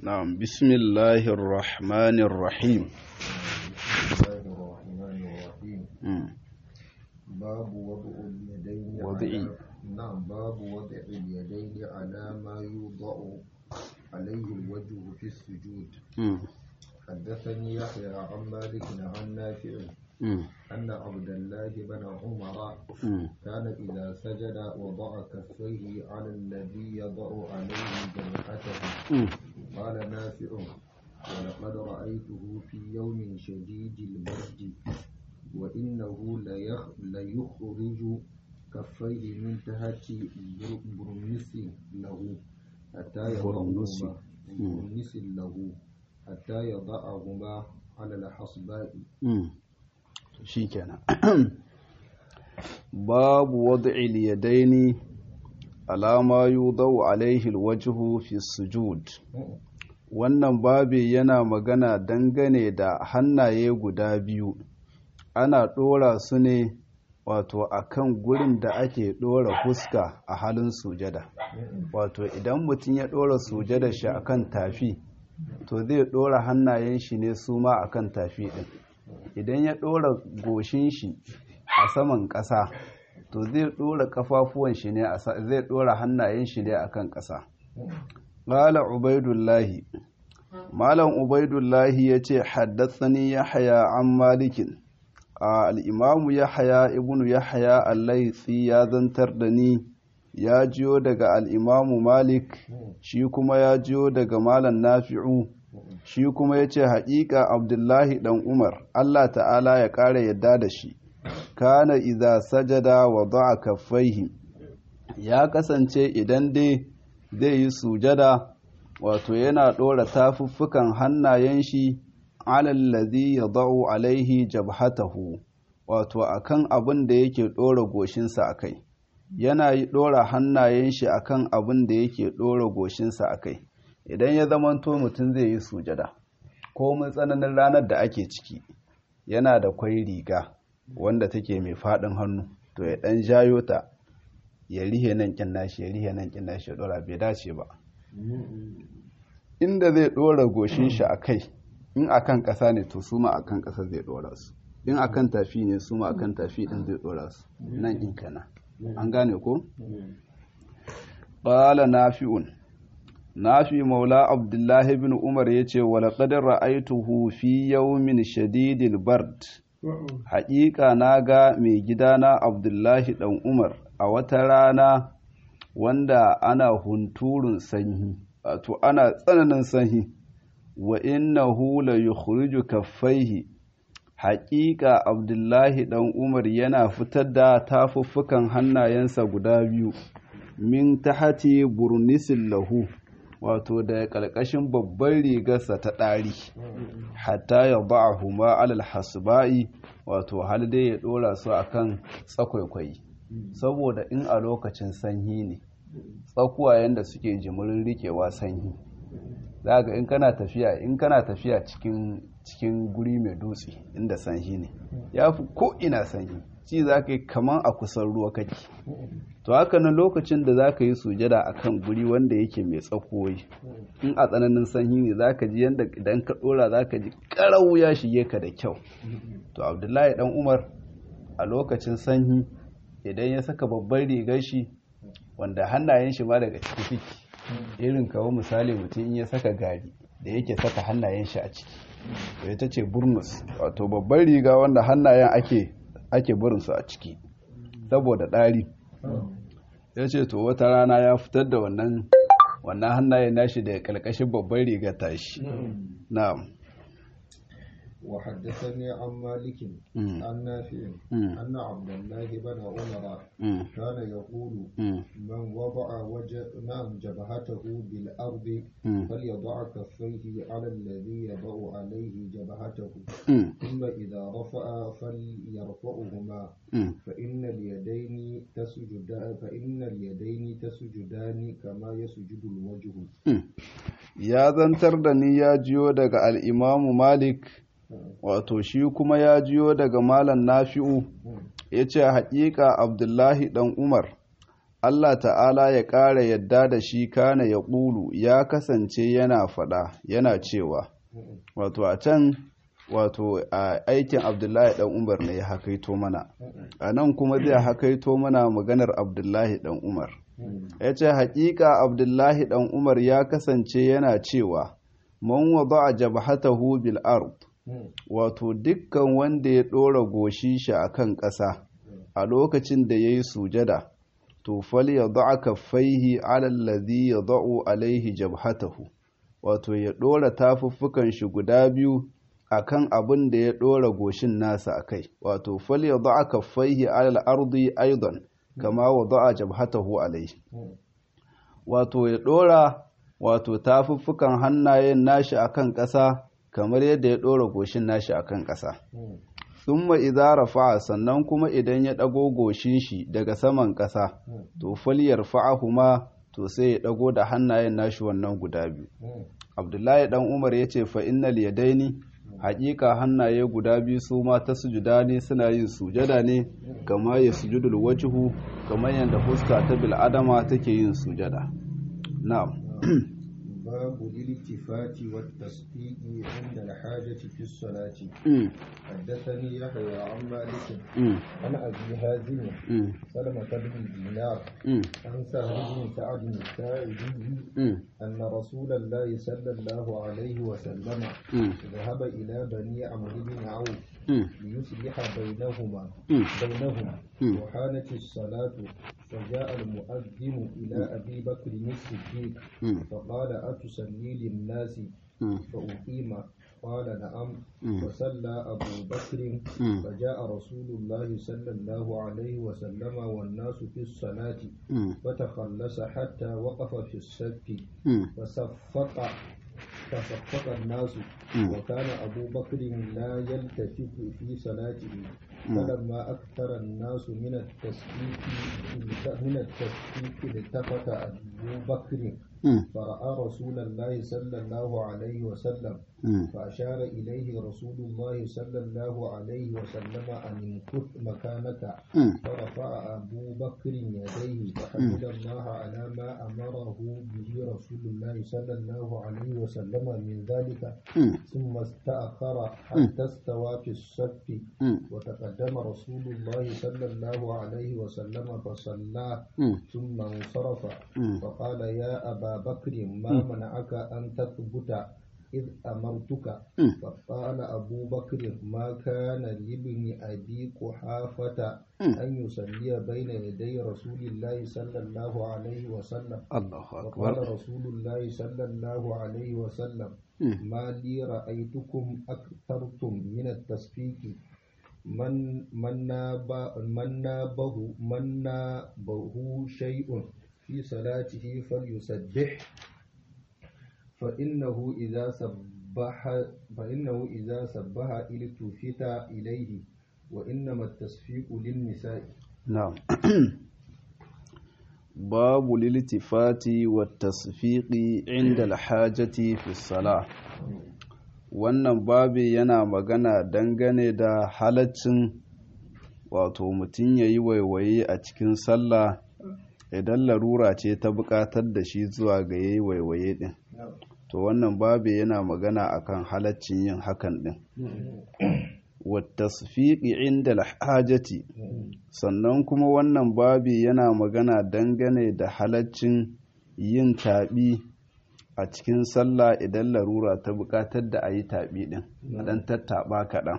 نعم بسم الله الرحمن الرحيم بسم الله الرحمن الرحيم مم. باب وضع اليدين وضع. على نعم باب وضع اليدين على ما يوضع عليه الوجه في السجود مم. حدثني يحيى عن مالك عن نافع مم. أن عبد الله بن عمر مم. كان إذا سجد وضع كفيه على الذي يضع عليه جبهته مم. قال نافع ولقد رأيته في يوم شديد البرد وإنه ليخ ليخرج كفيه من تحت بر- برنس له حتى برنس. يضعهما برنس له حتى يضعهما على الحصباء مم. shikenan babu wad'il yadaini ala ma yudau alaihi alwajhu fi sujud wannan babi yana magana dangane da hannaye guda biyu ana ɗora su ne wato akan gurin da ake ɗora fuska a halin sujada wato idan mutum ya ɗora sujada shi akan tafi to zai ɗora hannayen shi ne su ma akan tafi ɗin idan ya ɗora goshin shi a saman ƙasa to zai ɗora ƙafafuwan shi ne a sa- zai ɗora hannayen shi ne akan ƙasa Ƙala Ubaidullahi, Malam Ubaidullahi ya ce, Haddasani Yahaya an Malikin, a al'imamu Yahaya ibnu Yahaya Allaitsi ya zantar da ni, ya jiyo daga al'imamu Malik, shi kuma ya jiyo daga Malam Nafi'u, shi kuma ya ce, Haƙiƙa Abdullahi ɗan Umar, Allah ta'ala ya ƙara yadda da shi, kana iza sajada wa ba'a kaffaihi, ya kasance idan dai zai yi sujada wato yana ɗora tafuffukan hannayen shi alallazi ya da'u alaihi jabhatahu wato akan abin da yake ɗora goshinsa a kai yana yi ɗora hannayen shi akan abin da yake ɗora goshinsa a kai idan ya zamanto mutum zai yi sujada ko mun tsananin ranar da ake ciki yana da kwai riga wanda take mai faɗin hannu to ya ɗan jayo ta ya rihe nan kin nashi ya rihe nan kin nashi ya dora bai dace ba inda zai dora goshin shi a kai in akan ƙasa ne to su ma akan ƙasa zai dora su in akan tafi ne su ma akan tafi din zai dora su nan in kana an gane ko qala nafi'un nafi maula abdullahi ibn umar yace wa laqad ra'aytuhu fi yawmin shadidil bard haƙiƙa na ga mai gidana abdullahi ɗan umar a wata rana wanda ana hunturun sanyi wato ana tsananin sanyi wa innahu la yukhriju kaffaihi haƙiƙa abdullahi ɗan umar yana fitar da tafuffukan hannayensa guda biyu min tahati burnisin lahu wato da ƙarƙashin babban rigarsa ta ɗari hatta ya ba huma alal hasba'i wato hal dai ya ɗora su akan tsakwaikwai saboda in a lokacin sanyi ne tsakuwayen da suke jimirin rikewa sanyi za ga in kana tafiya in kana tafiya cikin cikin guri mai dutse inda sanyi ne ya fi ko ina sanyi ci za ka yi kaman a kusan ruwa kake to haka nan lokacin da za ka yi sujada a kan guri wanda yake mai tsakoyi in a tsananin sanyi ne za ka ji yadda idan ka ɗora za ka ji ƙarau ya shige ka da kyau to abdullahi dan umar a lokacin sanyi idan ya saka babban rigar shi wanda hannayen shi ma daga ciki ciki irin kawo misali mutum in ya saka gari da yake saka hannayen shi a ciki to ita ce burnus wato babban riga wanda hannayen ake ake burinsu a ciki saboda ɗari ya ce to wata rana ya fitar da wannan wannan hannayen nashi da kalkashin babban rigar tashi na'am وحدثني عن مالك مم. عن نافع مم. أن عبد الله بن عمر Mm, كان يقول mm, من وضع وجه نعم جبهته بالأرض mm, فليضع كفيه على الذي يضع عليه جبهته mm, ثم إذا رفع فليرفعهما mm. فإن اليدين تسجدان فإن اليدين تسجدان كما يسجد الوجه ya zantar da ni ya jiyo daga al'imamu malik wato shi kuma ya jiyo daga malam nafi'u ya ce haƙiƙa abdullahi ɗan umar Allah ta'ala ya ƙara yadda da shi kana ya ƙulu ya kasance yana faɗa yana cewa wato a can wato a aikin abdullahi ɗan umar ne ya hakaito mana a nan kuma zai hakaito mana maganar abdullahi ɗan umar ya ce haƙiƙa abdullahi ɗan umar ya kasance yana cewa man wada a jabhatahu bil ard wato dukkan wanda ya ɗora goshi shi a kan ƙasa a lokacin da ya yi sujada to fal ya da'a kaffaihi alallazi ya da'u alaihi jabhatahu wato ya ɗora tafuffukan shi guda biyu akan abin da ya ɗora goshin nasa a kai wato fal ya da'a kaffaihi alal ardi aidan kama wa da'a jabhatahu alaihi wato ya ɗora wato tafuffukan hannayen nashi akan ƙasa kamar yadda ya ɗora goshin nashi akan ƙasa thumma idza rafa'a sannan kuma idan ya ɗago goshin shi daga saman ƙasa to falyar fa'ahuma to sai ya ɗago da hannayen nashi wannan guda biyu abdullahi dan umar ya ce fa innal yadaini haƙiƙa hannaye guda biyu su ma ta sujuda ne suna yin sujada ne kama ya sujudul wajhu kamar yadda fuska ta bil'adama take yin sujada na'am باب الالتفات والتصديق عند الحاجة في الصلاة حدثني يحيى عن مالك عن أبي هازم سلمة بن دينار عن سهل بن سعد الساعدي أن رسول الله صلى الله عليه وسلم ذهب إلى بني عمرو بن عوف ليصلح بينهما بينهم وحانت الصلاة فجاء المؤذن إلى أبي بكر الصديق فقال أتصلي للناس فأقيم قال نعم فصلى أبو بكر فجاء رسول الله صلى الله عليه وسلم والناس في الصلاة فتخلص حتى وقف في الصف فصفق فصفق الناس وكان أبو بكر لا يلتفت في صلاته فلما أكثر الناس من التسبيح من التسبيح التفت أبو بكر فرأى رسول الله صلى الله عليه وسلم فأشار إليه رسول الله صلى الله عليه وسلم أن امكث مكانك فرفع أبو بكر يديه فحمد الله على ما أمره به رسول الله صلى الله عليه وسلم من ذلك ثم استأخر حتى استوى في الصف وتقدم رسول الله صلى الله عليه وسلم فصلى ثم انصرف فقال يا أبا بكر ما منعك أن تثبت إذ أمرتك فقال أبو بكر ما كان لابن أبي قحافة أن يصلي بين يدي رسول الله صلى الله عليه وسلم الله وقال أكبر رسول الله صلى الله عليه وسلم ما لي رأيتكم أكثرتم من التصفيق من من ناب من نابه من نابه شيء في صلاته فليسبح فإنه إذا سبح فإنه إذا سبح التفت إليه وإنما التصفيق للنساء نعم باب الالتفات والتصفيق عند الحاجة في الصلاة wannan babi yana magana dangane da halaccin wato mutum ya yi waiwaye a cikin sallah idan larura ce ta buƙatar da shi zuwa ga ya yi waiwaye ɗin to wannan babi yana magana akan halaccin yin hakan ɗin wattasfiqi inda alhajati sannan kuma wannan babi yana magana dangane da halaccin yin taɓi a cikin sallah idan larura ta buƙatar da a yi taɓi ɗin ɗan tattaɓa kaɗan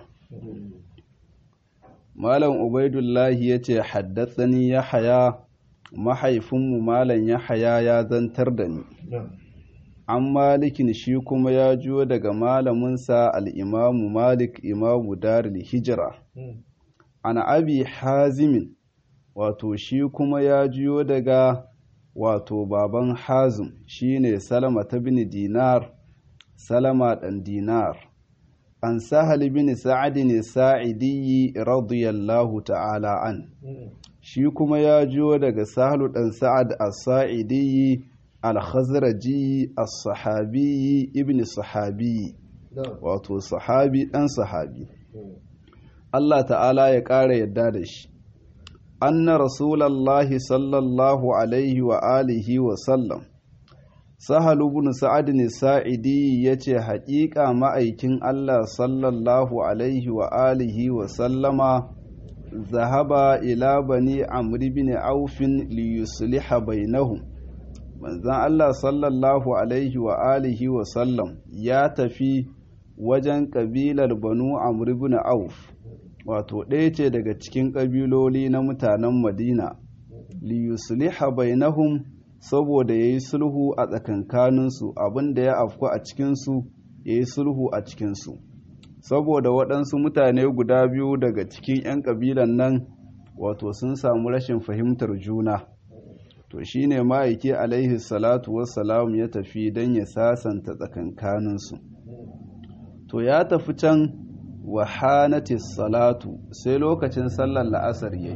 malam ubaidullahi ya ce haddatsani ya haya mahaifinmu malam ya haya ya zantar da ni an malikin shi kuma ya juyo daga malaminsa al'imamu malik imamu daril hijira an abi hazimin wato shi kuma ya juyo daga wato baban hazim shine salama ta bin dinar salama ɗan dinar an sahal bin sa'adin sa'idiyyi radiyallahu ta'ala an shi kuma ya juyo daga sahalu ɗan sa'ad as-sa'idiyyi al-khazraji as-sahabi ibn sahabi wato sahabi ɗan sahabi Allah ta'ala ya ƙara yadda da shi anna rasulallahi sallallahu alaihi wa alihi wa sallam sahal ibn sa'ad ne sa'idi yace haƙiƙa ma'aikin Allah sallallahu alaihi wa alihi wa sallama zahaba ila bani amr ibn auf li yusliha bainahum manzon Allah sallallahu alaihi wa alihi wa sallam ya tafi wajen kabilar banu amr ibn auf wato ɗaya ce daga cikin ƙabiloli na mutanen madina li yusliha bainahum saboda ya yi sulhu a tsakankaninsu abinda ya afku a cikinsu ya yi sulhu a cikinsu saboda waɗansu mutane guda biyu daga cikin 'yan ƙabilan nan wato sun samu rashin fahimtar juna to shine ma'aiki alaihi salatu wassalam ya tafi don ya sasanta tsakankaninsu to ya tafi can wahanatis salatu sai lokacin sallar la'asar yayi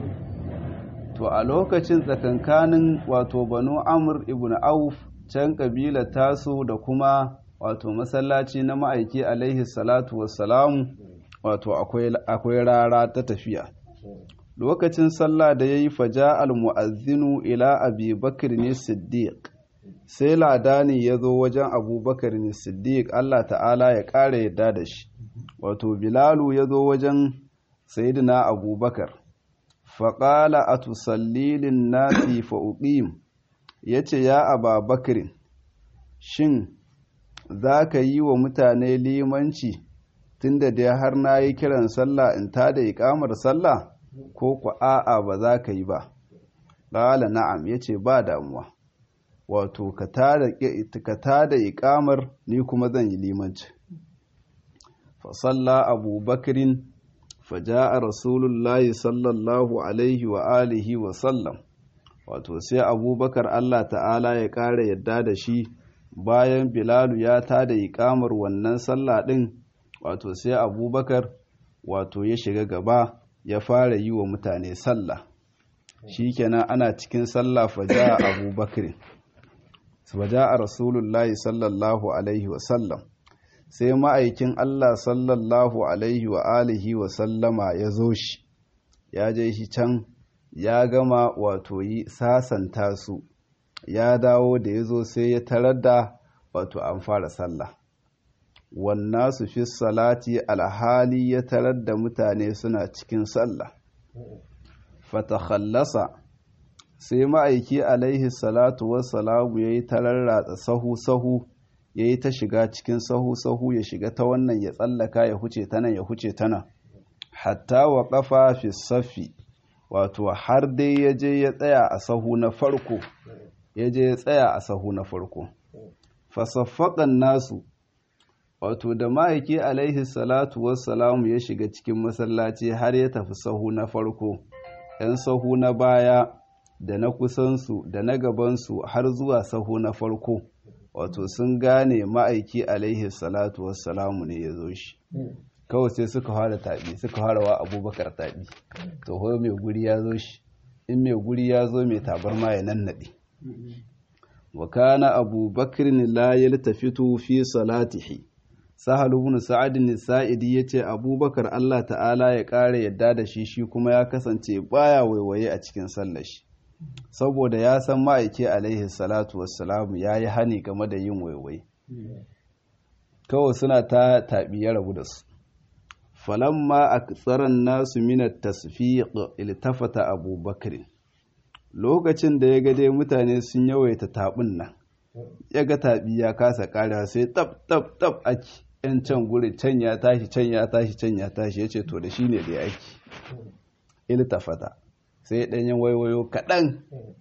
to a lokacin tsakankanin wato banu amur ibn auf can kabila tasu da kuma wato masallaci na ma'aiki alaihi salatu wassalamu wato akwai rara ta tafiya lokacin sallah da ya yi faja al-mu'azzinu ila abi bakr ne siddiq sai ladani ya zo wajen abubakar ne siddiq allah ta'ala ya ƙara yadda da shi wato bilalu ya zo wajen sayidina abubakar faƙala a tusallilin nasi fa'uƙim ya ce ya aba bakirin shin za ka yi wa mutane limanci tunda dai har na yi kiran sallah in ta da ikamar sallah ko ku a'a ba za ka yi ba ƙala na'am ya ce ba damuwa wato ka ta da ikamar ni kuma zan yi limanci fasalla abubakarin faja'a rasulullahi sallallahu alaihi wa alihi wa sallam wato sai abubakar Allah ta'ala ya ƙara yadda da shi bayan bilalu ya tada iƙamar wannan sallah ɗin wato sai abubakar wato ya shiga gaba ya fara yi wa mutane sallah shikenan ana cikin sallah faja'a abubakar faja'a rasulullahi sallallahu alaihi wa sallam sai ma'aikin Allah sallallahu alaihi wa alihi wa sallama ya zo shi ya je shi can ya gama wato yi sasanta su ya dawo da ya zo sai ya tarar da wato an fara sallah wannan su fi salati alhali ya tarar da mutane suna cikin sallah fatakhallasa sai ma'aiki alaihi salatu wassalamu ya yi tararratsa sahu-sahu ya yi ta shiga cikin sahu-sahu ya shiga ta wannan ya tsallaka ya huce ta nan ya huce ta nan hatta wa kafa fi safi wato har dai ya je ya tsaya a sahu na farko ya je ya tsaya a sahu na farko fasaffaƙan nasu wato da ma'aiki alaihi salatu wassalamu ya shiga cikin masallaci har ya tafi sahu na farko ‘yan sahu na baya da na kusansu da na gabansu har zuwa sahu na farko wato sun gane ma'aiki alaihi salatu wassalamu ne ya zo shi kawai sai suka fara taɓi suka fara wa abubakar taɓi to ho mai guri ya zo shi in mai guri ya zo mai tabarma ya nannaɗe wa kana abubakar la yaltafitu fi salatihi sahal ibn sa'ad sa'idi yace abubakar Allah ta'ala ya ƙara yadda da shi shi kuma ya kasance baya waiwaye a cikin sallar shi saboda ya san ma'aiki alaihi salatu wassalamu ya yi hani game da yin waiwai kawai suna ta taɓi ya rabu da su falamma a tsaron nasu minar tasfiq iltafata abubakar lokacin da ya gade mutane sun yawaita taɓin nan ya ga taɓi ya kasa ƙarewa sai tab tab tab ake yan can guri can ya tashi can ya tashi can ya tashi ya ce to da shi ne da ya aiki iltafata sai ɗanyen waiwayo kaɗan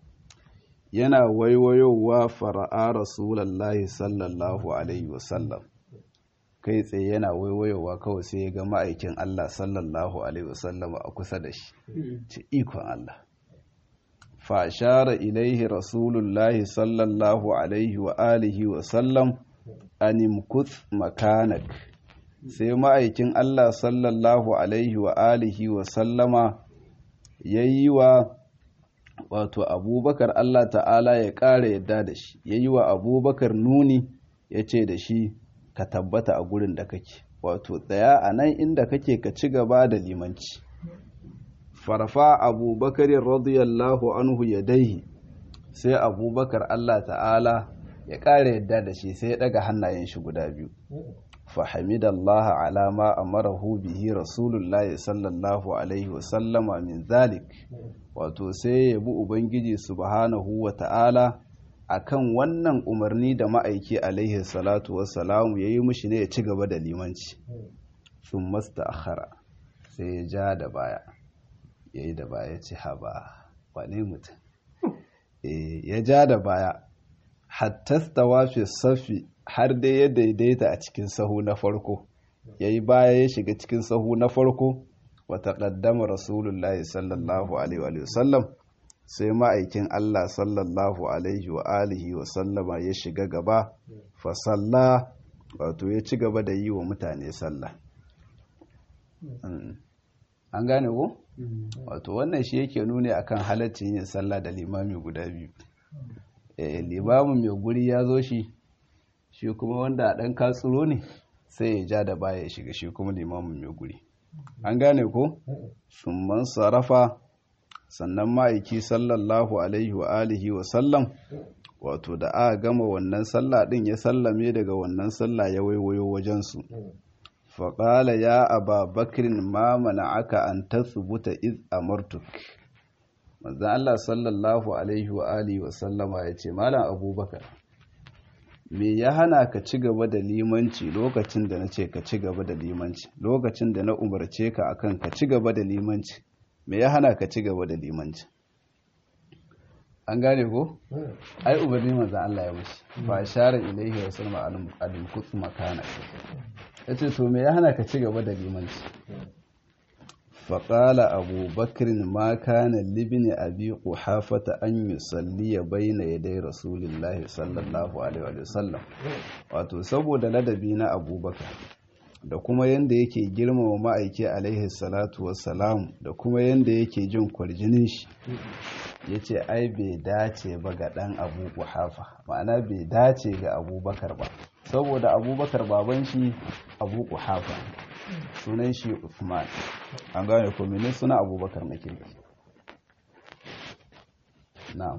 yana waiwayowa fara'a rasulallah sallallahu alaihi wasallam kai tsaye yana waiwayowa kawai sai ya ga ma'aikin Allah sallallahu alaihi wasallam a kusa da shi ce ikon Allah fashara ilaihi rasulullahi sallallahu alaihi wa alihi wasallam animkut makanak sai ma'aikin Allah sallallahu alaihi wa alihi wasallama ya yi wa wato abubakar Allah ta'ala ya ƙara yadda da shi ya yi wa abubakar nuni ya ce da shi ka tabbata a gurin da kake wato tsaya a nan inda kake ka ci gaba da limanci farfa abubakar radiyallahu anhu yadaihi sai abubakar Allah ta'ala ya ƙara yadda da shi sai ya ɗaga hannayen shi guda biyu fahimidallaha alama amarahu bihi rasulullahi sallallahu alaihi wasallama min zalik wato sai ya bi ubangiji subhanahu wa ta'ala akan wannan umarni da ma'aiki alaihi salatu wassalamu ya yi mushi ne ya ci gaba da limanci sun masta akhara sai ya ja da baya ya yi da baya ci haba wane mutum ya ja da baya hattasta wafi safi har dai ya daidaita a cikin sahu na farko ya yi baya ya shiga cikin sahu na farko wata ƙaddama rasulullahi sallallahu alaihi wa sallam sai ma'aikin Allah sallallahu alaihi wa alihi wa sallama ya shiga gaba fasalla wato ya ci gaba da yi wa mutane sallah an gane ko? wato wannan shi yake nuni akan halaccin yin sallah da limami guda biyu limamin mai guri ya zo shi shi kuma wanda ɗan katsuro ne sai ya ja da baya ya shiga shi kuma limamin mai guri an gane ko? sun man sarrafa sannan ma'aiki sallallahu alaihi wa alihi wa sallam wato da aka gama wannan sallah din ya sallame daga wannan sallah ya waiwayo wajensu faƙala ya aba bakirin ma aka an tasbuta iz amartuk manzan Allah sallallahu alaihi wa alihi wa sallama ya ce malam abubakar me ya hana ka ci gaba da limanci lokacin da na ce ka ci gaba da limanci lokacin da na umarce ka akan ka ci gaba da limanci me ya hana ka ci gaba da limanci an gane ko ai umarni manzan Allah ya mushi ba share ilaihi wa sallama al-muqt makana yace to me ya hana ka ci gaba da limanci faƙala abubakar ma kana libni abi kuhafata an yi salliya baina ya dai rasulullahi sallallahu alaihi wasallam wato saboda ladabi na abubakar da kuma yadda yake girmama ma'aiki alaihi salatu wassalam da kuma yadda yake jin kwarjinin shi ya ce ai bai dace ba ga ɗan abu kuhafa ma'ana bai dace ga abubakar ba saboda abubakar baban shi abu kuhafa sunan shi Uthman an gane ko menene suna Abubakar na kirki na'am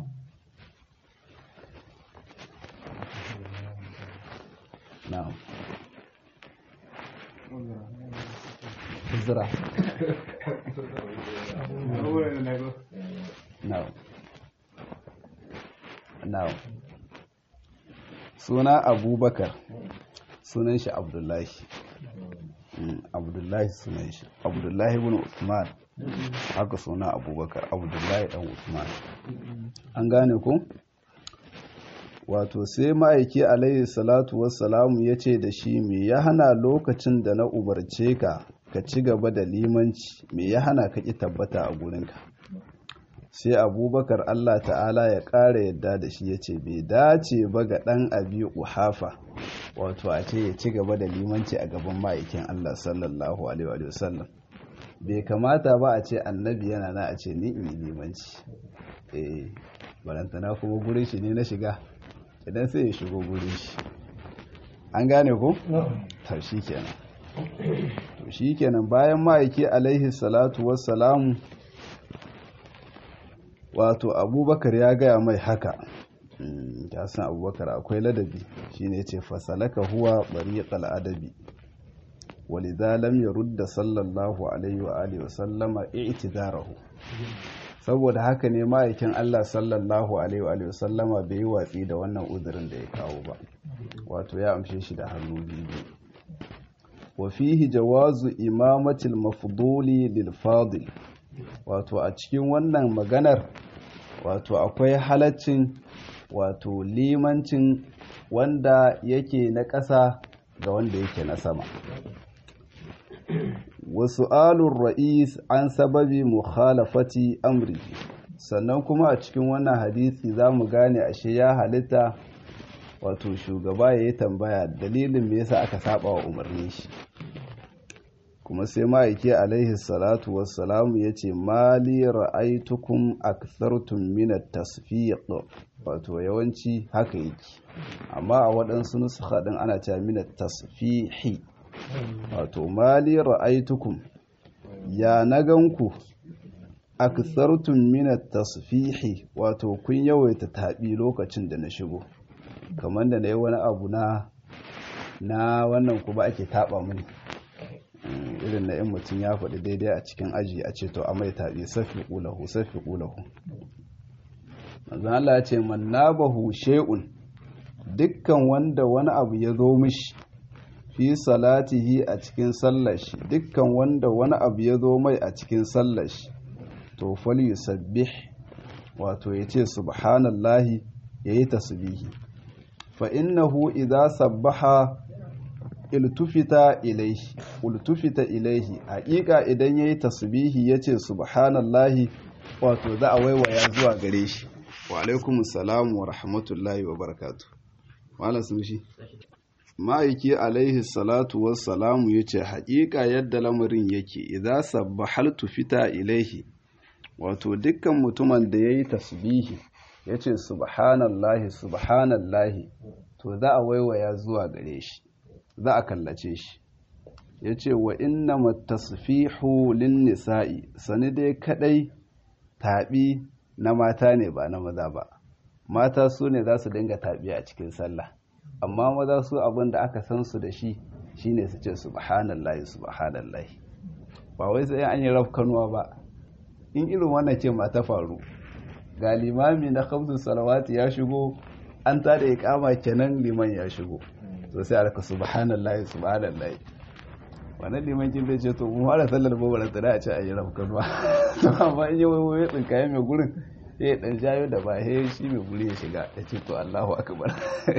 na'am Huzra na'am na'am suna Abubakar sunan shi Abdullahi abdullahi sunan shi abdullahi ibn usman haka suna abubakar abdullahi dan usman an gane ku wato sai ma'aiki alaihi salatu wassalamu ya ce da shi me ya hana lokacin da na umarce ka ka ci gaba da limanci me ya hana ka ki tabbata a gurinka sai abubakar allah ta'ala ya ƙara yadda da shi ya ce bai dace ba ga ɗan abi uhafa wato a ce ya ci gaba da limanci a gaban ma'aikin Allah sallallahu alaihi wa sallam bai kamata ba a ce annabi yana na a ce ni in yi limanci eh barantana kuma gurin shi ne na shiga idan sai ya shigo gurin shi an gane ko to shi kenan to shi kenan bayan ma'aiki alaihi salatu wassalamu wato abubakar ya gaya mai haka ta san abubakar akwai ladabi shine ce fasalaka huwa bariqal adabi walidha lam yurda sallallahu alaihi wa alihi wa sallama i'tidarahu saboda haka ne ma'aikin Allah sallallahu alaihi wa alihi wa sallama bai yi watsi da wannan uzurin da ya kawo ba wato ya amshe shi da hannu biyu wa fihi jawazu imamatil mafduli lil fadil wato a cikin wannan maganar wato akwai halaccin wato limancin wanda yake na ƙasa ga wanda yake na sama wasu alun ra'is an sababi mukhalafati amri sannan kuma a cikin wannan hadisi za mu gane ashe ya halitta wato shugaba ya yi tambaya dalilin me yasa aka saba wa umarni shi kuma sai ma'aiki alaihi salatu wassalamu ya ce mali ra'aitukum akthartum min at-tasfiq wato yawanci haka yake amma a waɗansu nusukha din ana cewa min at-tasfihi wato mali ra'aitukum ya na ganku akthartum min at-tasfihi wato kun yawaita tabi lokacin da na shigo kamar da nayi wani abu na na wannan kuma ake taba mini irin na in mutum ya faɗi daidai a cikin aji a ce to a mai tabi safi qulahu safi qulahu manzo Allah ya ce man nabahu shay'un dukkan wanda wani abu ya zo mishi fi salatihi a cikin sallar shi dukkan wanda wani abu ya zo mai a cikin sallar shi to fal yusabbih wato yace subhanallahi yayi tasbihi fa innahu idza sabbaha iltufita ilaihi ultufita ilaihi haƙiƙa idan yayi tasbihi yace subhanallahi wato za a waiwaya zuwa gare shi wa alaikumus salam wa rahmatullahi wa barakatuh wala sun shi ma'aiki alaihi salatu wassalamu ya ce haƙiƙa yadda lamarin yake idza sabbahaltu fita ilaihi wato dukkan mutumin da ya yi tasbihi ya ce subhanallahi subhanallahi to za a waiwaya zuwa gare shi za a kallace shi ya ce wa inna matasfihu lin nisa'i sani dai kadai taɓi na mata ne ba na maza ba mata su ne za su dinga taɓi a cikin sallah amma maza su abin da aka san su da shi shine su ce subhanallahi subhanallahi ba wai sai an yi rafkanuwa ba in irin wannan ce ma ta faru ga limami na khamsu salawati ya shigo an ta da iqama kenan liman ya shigo to sai aka subhanallahi subhanallahi wannan liman kin zai ce to mu fara sallar babbar tsira a ce a yi rafkanuwa to amma in yi wai tsinkaye mai gurin sai dan jayo da ba he shi mai guri ya shiga ya ce to Allahu akbar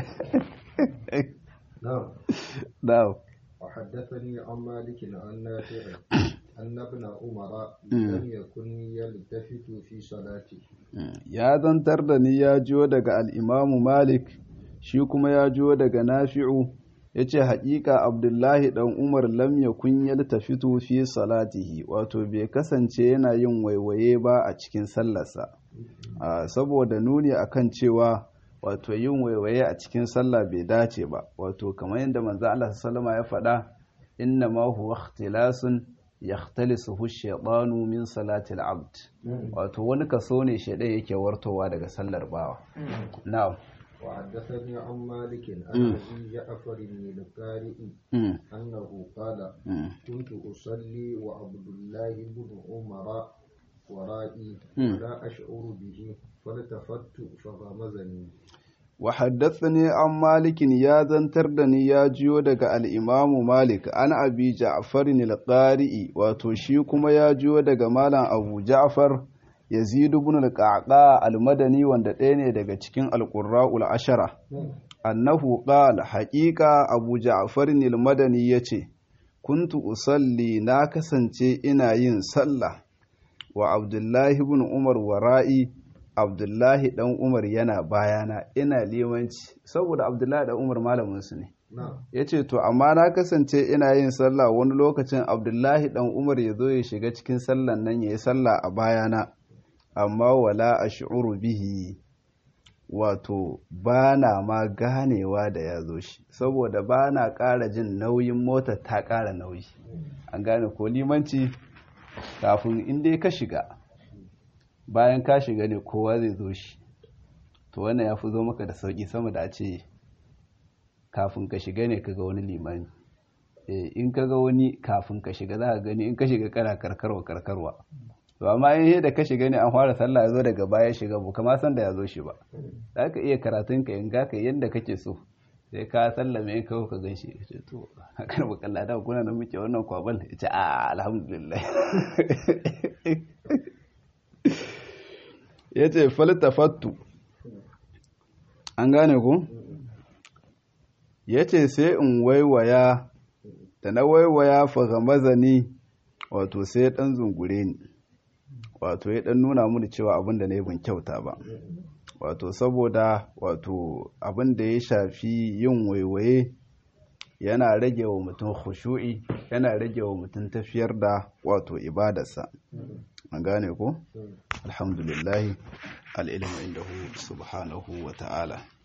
نعم na'am وحدثني عن مالك عن نافع أن ابن عمر لم يكن يلتفت في صلاته ya zantar da ni ya jiyo daga al'imamu malik shi kuma ya jiyo daga nafi'u ya ce haƙiƙa abdullahi ɗan umar lam ya kunyar tafitu fi salatihi wato bai kasance yana yin waiwaye ba a cikin sallarsa saboda nuni akan cewa wato yin waiwaye a cikin sallah bai dace ba wato kamar yadda manzo Allah sallama ya faɗa inna ma huwa ikhtilasun yakhtalisuhu ash-shaytanu min salati al-abd wato wani kaso ne shaydan yake wartowa daga sallar bawa na'am وحدثني عن مالك عن ابي جعفر القارئ انه قال كنت اصلي وعبد الله بن عمر ورائي ولا اشعر به فالتفت فغمزني وحدثني عن مالك يا زنتردني يا جيو daga al-Imam Malik an Abi Ja'far al-Qari'i wato shi kuma ya jiyo daga malam Abu Ja'far Yazid ibn al-Qaqa al-Madani wanda ɗaya ne daga cikin al-Qurra'ul Ashara annahu qala haqiqa Abu Ja'far al-Madani yace kuntu usalli na kasance ina yin sallah wa Abdullahi ibn Umar wara'i abdullahi dan umar yana bayana ina limanci saboda abdullahi dan umar malaminsu ne ya ce to amma na kasance ina yin sallah wani lokacin abdullahi dan umar ya zo ya shiga cikin sallan nan ya yi sallah a bayana amma wala a shi'uru bihi wato ba na ma ganewa da ya zo shi saboda ba na ƙara jin nauyin mota ta ƙara nauyi an gane ko limanci kafin inda ka shiga bayan ka shiga ne kowa zai zo shi to wannan ya fi zo maka da sauƙi sama da a ce kafin ka shiga ne ka ga wani limani in ka ga wani kafin ka shiga za ka gani in ka shiga kana karkarwa karkarwa to amma in da ka shiga ne an fara sallah ya zo daga baya shiga bu kama san da ya zo shi ba za ka iya karatun ka in ga ka yadda kake so sai ka sallame in kawo ka gan shi ya ce to hakan bukalla da kuna da muke wannan kwabal ya ce a alhamdulillah ya ce faltafattu an gane ku ya ce sai in waiwaya da na waiwaya faga mazani wato sai ya ɗan zungure ni wato ya ɗan nuna muni cewa abin da na yi ban kyauta ba wato saboda wato abin da ya shafi yin waiwaye yana rage wa mutum khushu'i yana rage wa mutum tafiyar da wato ibadarsa an gane ko alhamdulillahi al'ilmu indahu subhanahu wa ta'ala